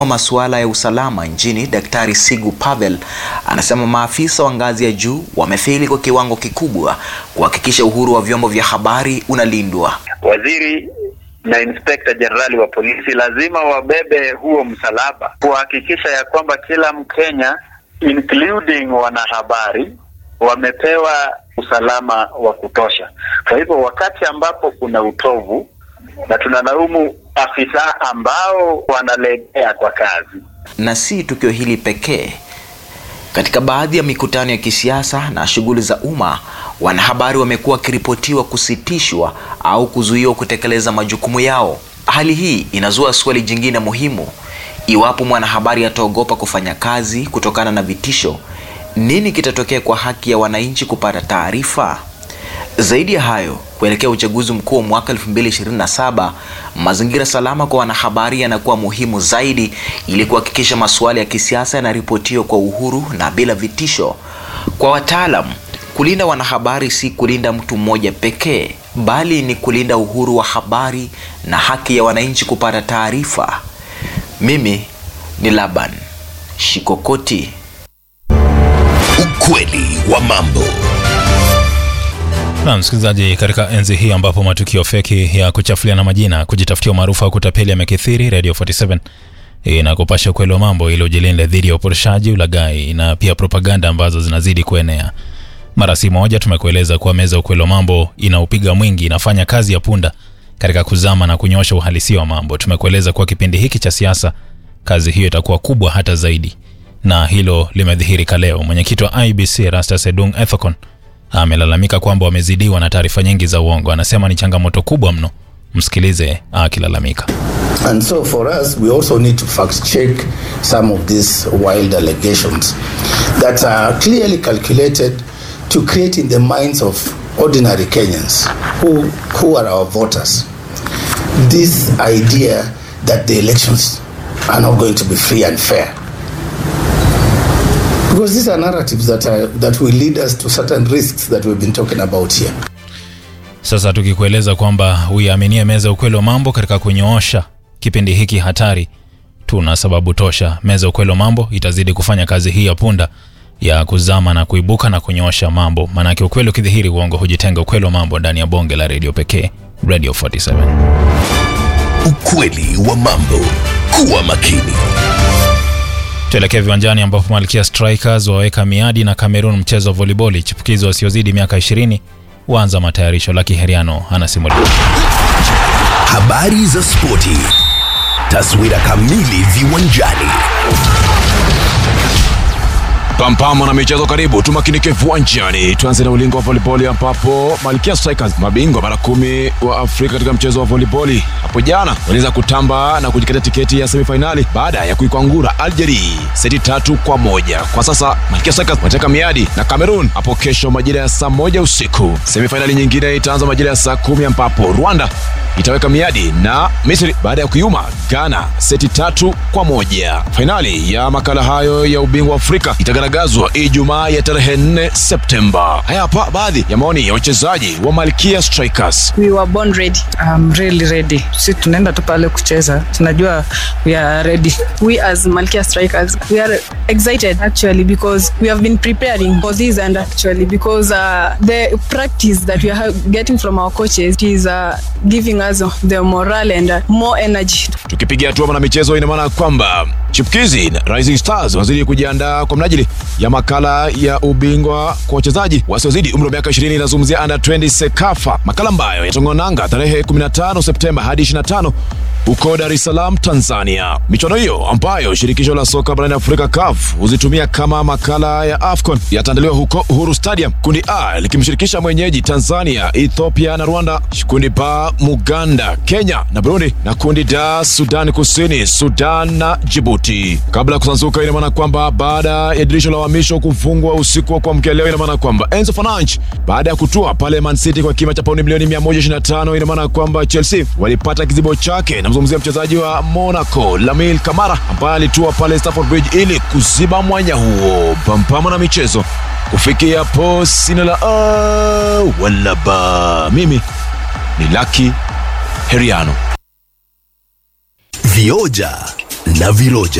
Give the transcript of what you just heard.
wa masuala ya usalama nchini Daktari Sigu Pavel anasema maafisa wa ngazi ya juu wamefeli kwa kiwango kikubwa kuhakikisha uhuru wa vyombo vya habari unalindwa. Waziri na inspekta jenerali wa polisi lazima wabebe huo msalaba kuhakikisha ya kwamba kila Mkenya including wanahabari wamepewa usalama wa kutosha. Kwa hivyo wakati ambapo kuna utovu na tunalaumu afisa ambao wanalegea kwa kazi. Na si tukio hili pekee. Katika baadhi ya mikutano ya kisiasa na shughuli za umma, wanahabari wamekuwa wakiripotiwa kusitishwa au kuzuiwa kutekeleza majukumu yao. Hali hii inazua swali jingine muhimu: iwapo mwanahabari ataogopa kufanya kazi kutokana na vitisho, nini kitatokea kwa haki ya wananchi kupata taarifa? Zaidi ya hayo, kuelekea uchaguzi mkuu wa mwaka 2027, mazingira salama kwa wanahabari yanakuwa muhimu zaidi ili kuhakikisha masuala ya kisiasa yanaripotiwa kwa uhuru na bila vitisho. Kwa wataalam, kulinda wanahabari si kulinda mtu mmoja pekee, bali ni kulinda uhuru wa habari na haki ya wananchi kupata taarifa. Mimi ni Laban Shikokoti. Ukweli wa mambo. Na msikilizaji, katika enzi hii ambapo matukio feki ya kuchafuliana majina, kujitafutia umaarufu au kutapeli yamekithiri, Radio 47 inakupasha ukweli wa mambo ili ujilinde dhidi ya upotoshaji, ulaghai na pia propaganda ambazo zinazidi kuenea. Mara si moja tumekueleza kuwa meza ukweli wa mambo inaupiga mwingi, inafanya kazi ya punda katika kuzama na kunyosha uhalisia wa mambo. Tumekueleza kuwa kipindi hiki cha siasa kazi hiyo itakuwa kubwa hata zaidi, na hilo limedhihirika leo. Mwenyekiti wa IBC Erastus Edung Ethekon amelalamika kwamba wamezidiwa na taarifa nyingi za uongo. Anasema ni changamoto kubwa mno. Msikilize akilalamika. And so for us, we also need to fact check some of these wild allegations that are clearly calculated to create in the minds of ordinary Kenyans who, who are our voters this idea that the elections are not going to be free and fair. Because these are narratives that, are, that will lead us to certain risks that we've been talking about here. Sasa tukikueleza kwamba uiaminie meza ya ukweli wa mambo katika kunyoosha kipindi hiki hatari, tuna sababu tosha. Meza ya ukweli wa mambo itazidi kufanya kazi hii ya punda ya kuzama na kuibuka na kunyoosha mambo, maanake ukweli ukidhihiri, uongo hujitenga. Ukweli wa mambo ndani ya bonge la redio pekee, Radio 47. Ukweli wa mambo. Kuwa makini. Tuelekee viwanjani ambapo Malkia Strikers waweka miadi na Cameroon mchezo wa voliboli. Chipukizi wasiozidi miaka 20 waanza matayarisho. Laki Heriano anasimulia. Habari za spoti. Taswira kamili viwanjani. Pampamo na michezo karibu, tumakinike viwanjani. Tuanze na ulingo wa volleyball ambapo Malkia Strikers, mabingwa mara kumi wa Afrika katika mchezo wa volleyball, hapo jana waliweza kutamba na kujikatia tiketi ya semifinali baada ya kuikwangura Algeria seti tatu kwa moja. Kwa sasa Malkia Strikers wanateka miadi na Cameroon hapo kesho majira ya saa moja usiku. Semifinali nyingine itaanza majira ya saa kumi ambapo Rwanda itaweka miadi na Misri baada ya kuiuma Ghana seti tatu kwa moja. Fainali ya makala hayo ya ubingwa wa Afrika itagaragazwa Ijumaa ya tarehe 4 Septemba. Haya hapa baadhi ya maoni ya wachezaji wa Malkia Strikers. We were born ready. I'm really ready. Sisi tunaenda tu pale kucheza, tunajua we are ready. We as Malkia Strikers, we are excited actually because we have been preparing for this and actually because uh, the practice that we are getting from our coaches is uh, giving us the morale and uh, more energy. Tukipiga hatua na michezo, ina maana kwamba chipukizi na Rising Stars wanazidi kujiandaa kwa mnajili ya makala ya ubingwa kwa wachezaji wasiozidi umri wa miaka 20. Inazungumzia under 20 Sekafa, makala ambayo yatongonanga tarehe 15 Septemba hadi 25 huko Dar es Salaam, Tanzania. Michuano hiyo ambayo shirikisho la soka barani Afrika CAF huzitumia kama makala ya AFCON yataandaliwa huko Uhuru Stadium, kundi A likimshirikisha mwenyeji Tanzania, Ethiopia na Rwanda, kundi B Muganda, Kenya na Burundi, na kundi D Sudan Kusini, Sudan na Djibouti. Kabla ya kusanzuka, ina maana kwamba baada ya dirisha la uhamisho kufungwa usiku wa kuamkia leo, ina maana kwamba Enzo Fernandes baada ya kutua pale Man City kwa kima cha pauni milioni 125, ina maana kwamba Chelsea walipata kizibo chake. Namzungumzia mchezaji wa Monaco Lamine Camara ambaye alitua pale Stamford Bridge ili kuziba mwanya huo. Pampama na michezo kufikia hapo, sina la a wala ba. Mimi ni Lucky Heriano. Vioja na Viroja.